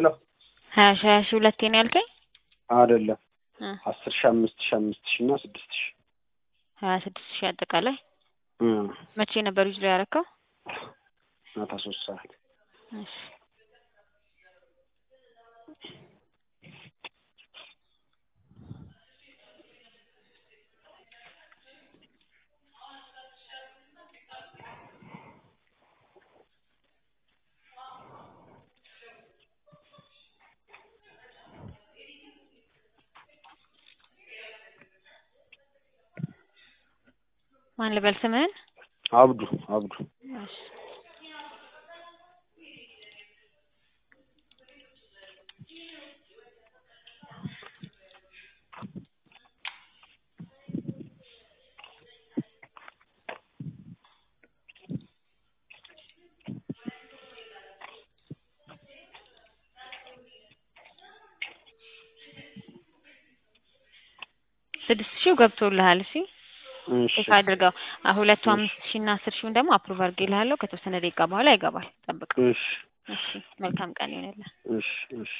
ሄሎ ሀያ ሺ ሀያ ሺ ሁለቴ ነው ያልከኝ? አይደለም እ አስር ሺ አምስት ሺ አምስት ሺ እና ስድስት ሺ ሀያ ስድስት ሺህ አጠቃላይ እ መቼ ነበር ዊዝድሮ ያደረከው? ማታ ሶስት ሰዓት እሺ ማን ልበል ስምህን? አብዱ አብዱ እሺ ስድስት ሺው ገብቶልሃል። እሺ እሺ ቼክ አድርገው። አ- ሁለቱ አምስት ሺህ እና አስር ሺውን ደግሞ አፕሩቭ አድርጌልሃለሁ። ከተወሰነ ደቂቃ በኋላ ይገባል። ጠብቅ። እሺ እሺ መልካም ቀን ይሆንልህ። እሺ እሺ